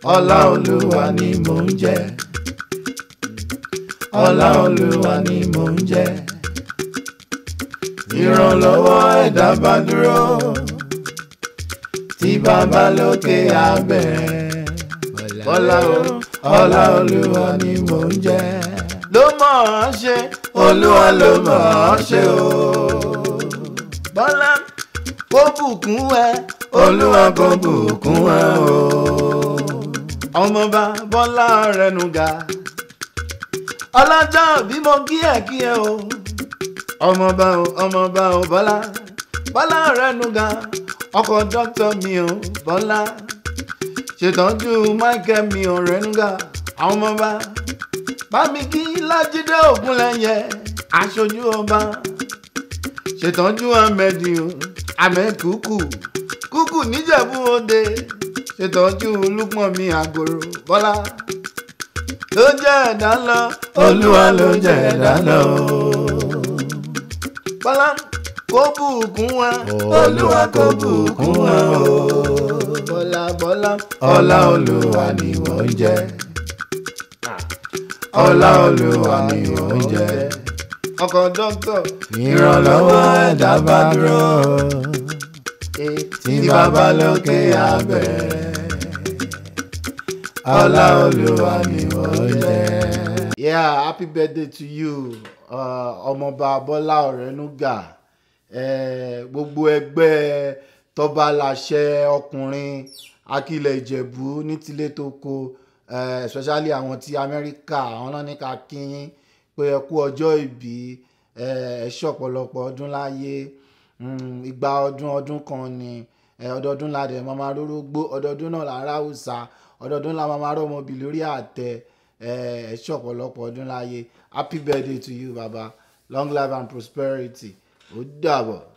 ọlá olúwa ni mò ń jẹ ọlá olúwa ni mò ń jẹ ìrànlọ́wọ́ ẹ̀dá bá dúró tí bàbá lókè abẹ́rẹ́ ọlá o ọlá olúwa ni mò ń jẹ ló mọ̀ ọ́ ṣe olúwa ló mọ̀ ọ́ ṣe o bọ́lá kó bùkún ẹ olúwa kó bùkún ẹ o ọmọọba bọ́lá rẹnuga ọlọ́jọ́ bí mo kí ẹ kí ẹ o ọmọọba o ọmọọba o bọ́lá bọ́lá rẹnuga ọkọ̀ dọ́kítọ̀ mi o bọ́lá ṣètọ́jú michael mi ò rẹnuga àwọn ọmọọba bámi kí lájídé ògúnlẹ̀yẹ aṣojú ọba ṣètọ́jú ahmed o ahmed kúkú kúkú níjẹ̀bú òde ṣètọ́jú lúpọ̀ mi àgòrò bọ́lá ló jẹ́ ẹ̀dá lọ olúwa ló jẹ́ ẹ̀dá lọ. bọ́lá kó bùkún wa olúwa kó bùkún wa o. bọ́lá bọ́lá ọlá olúwa ni wọ́n jẹ́ ọlá olúwa ni wọ́n jẹ́ ọkọ̀ dọ́kítọ̀ ìrànlọ́wọ́ ẹ̀dá bá dúró tí bàbá lókè abẹ́rẹ́ ọlá olúwa ni wọ́n jẹ́. yeah happy birthday to you ọmọọba bọ́lá ọ̀rẹ́núgà gbogbo ẹgbẹ́ tọ́ba láṣẹ ọkùnrin akilẹ̀ ìjẹ̀bú ní tilé tó ko especially àwọn ti amẹ́ríkà àwọn náà ní ká kíyín pé ẹ kú ọjọ́ ìbí ẹ ṣe ọ̀pọ̀lọpọ̀ ọdún láyé ìgbà ọdún ọdún kan ni ọdọọdún la dẹ̀ máa máa rórógbó ọdọọdún náà là ń ráwùsà ọdọọdún la máa máa rọ́mọbì lórí àtẹ ẹ ṣe ọ̀pọ̀lọpọ̀ ọdún láyé happy birthday to you baba long life and prosperity ó dàbọ̀.